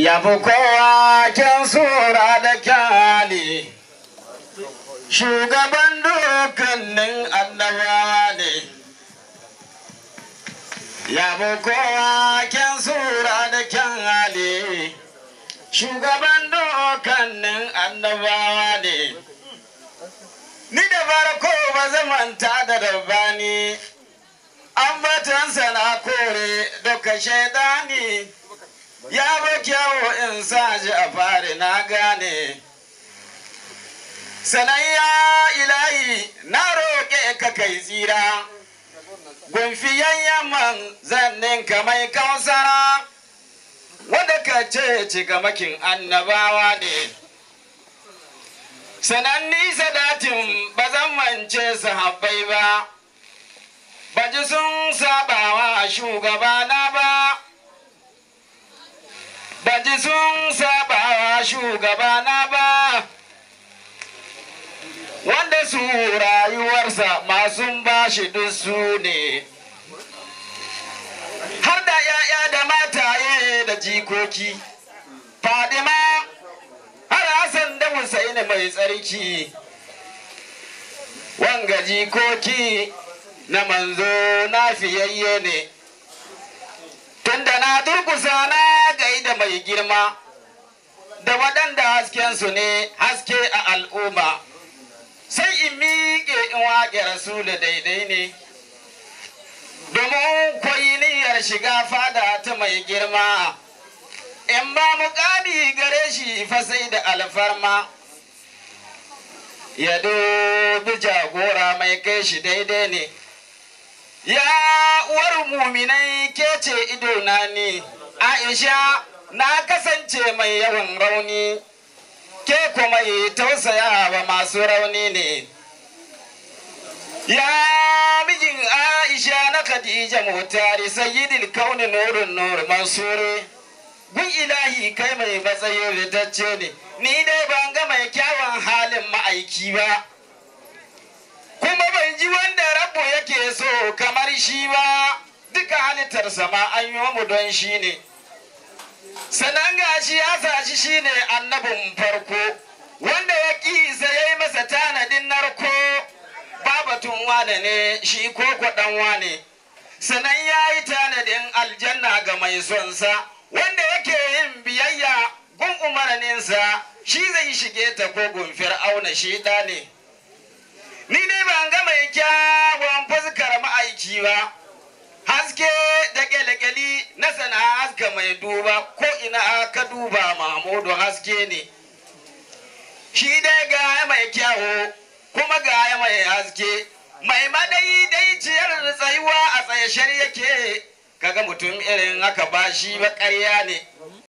ya fi kowa kyan sura da kyali shugaban dukkanin annabawa ne ya fi kowa kyan sura da kyali shugaban dukkanin annabawa ne ni da farko ba zamanta da rabbani ambatansa na kore duka shaidani ya ba kyawo in sa ji a fari na gane sanayya ilahi na roƙe ka kai tsira gunfiyan yamman zannin ka mai kausara wanda ka ce cikamakin annabawa ne sananni sadatin ba zan mance sahabbai ba baji sun sabawa shugabana ba baji sun sabawa shugabana ba wanda su rayuwarsa masu bashi duk su ne har da ‘ya'ya da mataye da jikoki fadima har Hassan da Husaini mai tsarki wanga jikoki na manzo na fiyayye ne tunda na durkusa na gaida mai girma da waɗanda haskensu ne haske a al'umma sai in miƙe in waƙe rasulu daidai ne domin koyi niyyar shiga fada ta mai girma in ba muƙami gare shi fa sai da alfarma ya dubi jagora mai kai shi daidai ne ya uwar muminai ke ce idona ne aisha na kasance mai yawan rauni ke kuma yi tausaya wa masu rauni ne ya mijin aisha na khadija mutari sayyidil kauni nurun nur mansuri gun ilahi kai mai matsayin ritacce ne ni dai ban ga mai kyawun halin ma'aiki ba kuma ban ji wanda rabu yake so kamar shi ba duka halittarsa ma an yi mu don shi ne sannan gashi ya sashi shi ne annabin farko wanda ya ƙi sai ya yi masa tanadin narko babatun wane ne shi ko kwaɗan wane sannan ya yi tanadin aljanna ga mai sonsa wanda yake yin biyayya gun umarninsa shi zai shige ta ko gun fir'auna shi ɗa ne ni dai ban ga mai kyawun fuskar ma'aiki ba haske da kyalekyali na sana haska mai duba ko ina ka duba mahmudu haske ne shi dai ga mai kyawo kuma ga mai haske mai madayi dai ciyar tsayuwa a tsayashar yake kaga mutum irin haka ba shi ba ƙarya ne